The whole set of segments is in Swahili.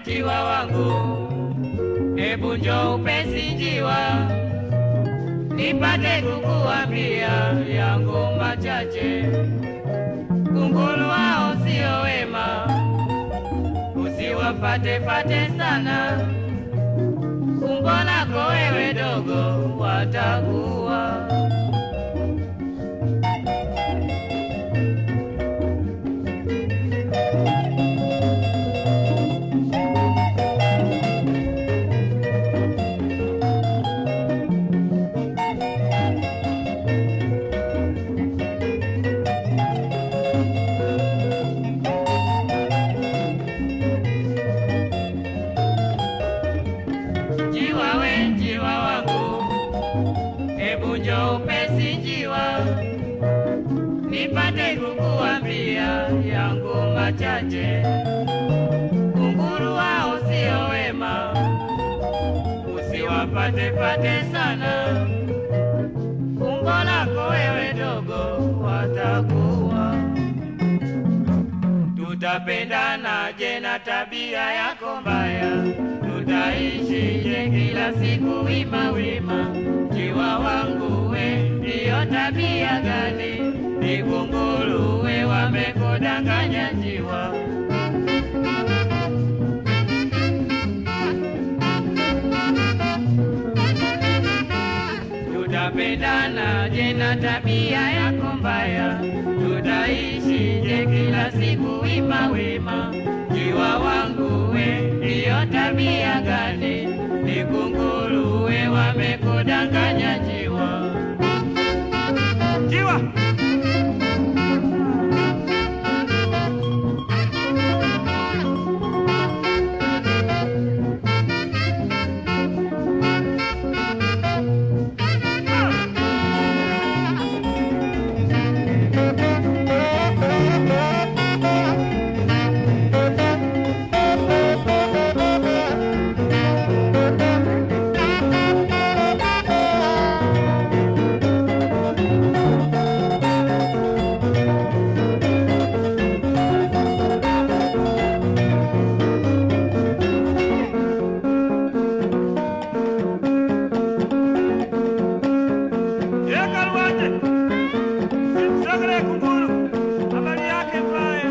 njiwa wangu, hebu njoo upesi njiwa, nipate kukuambia yangu machache. Kunguru hao sio wema, usiwafate fate sana, umbo lako wewe dogo watakuwa Njiwa we njiwa wangu, hebu njoo upesi njiwa, nipate kukuambia yangu machache. Kunguru hao sio wema, usiwafate fate sana, umbo lako wewe dogo watakuwa tutapendanaje na tabia yako mbaya? Tutaishije kila siku wima wima? Njiwa wangu we, ndiyo tabia gani? Ni kunguru we, wamekudanganya njiwa. Tutapendanaje na tabia yako mbaya? Tutaishije kila siku wima wima? Njiwa wangu we, ndiyo tabia gani? Ni kunguru we, wamekudanganya njiwa. Njiwa Yekaluaje, simsogele kunguru, habari yake mbaya.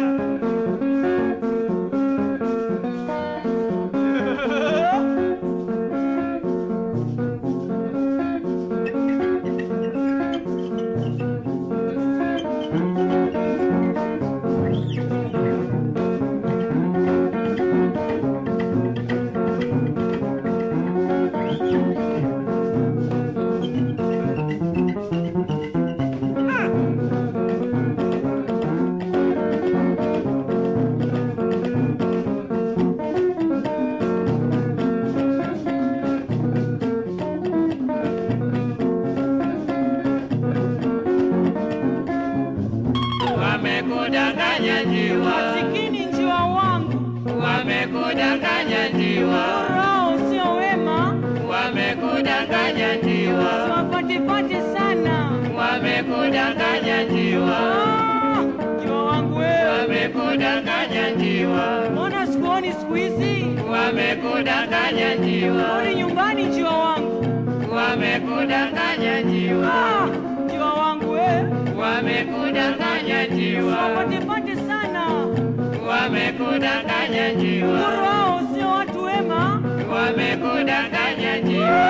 Wamekudanganya njiwa, Masikini njiwa wangu, wamekudanganya njiwa, roho sio wema, wamekudanganya njiwa, siwafatefate sana. wamekudanganya njiwa, Ah, Njiwa wangu wewe, wamekudanganya njiwa, mbona sikuoni siku hizi? wamekudanganya njiwa, Rudi nyumbani njiwa wangu. wamekudanganya njiwa, Ah, Njiwa wangu wewe, wamekudanganya njiwa, siwafatefate sana. wamekudanganya njiwa, Roho sio watu wema. wamekudanganya njiwa,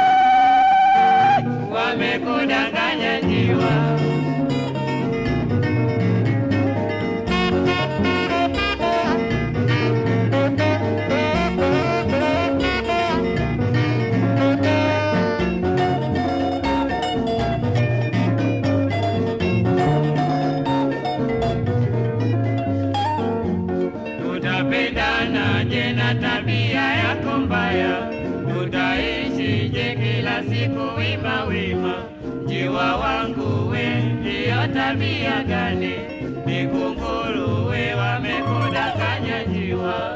wamekudanganya njiwa. Tutapendanaje na tabia yako mbaya? Tutaishije kila siku wima wima? Njiwa wangu we, ndiyo tabia gani? Ni kunguru we, wamekudanganya njiwa.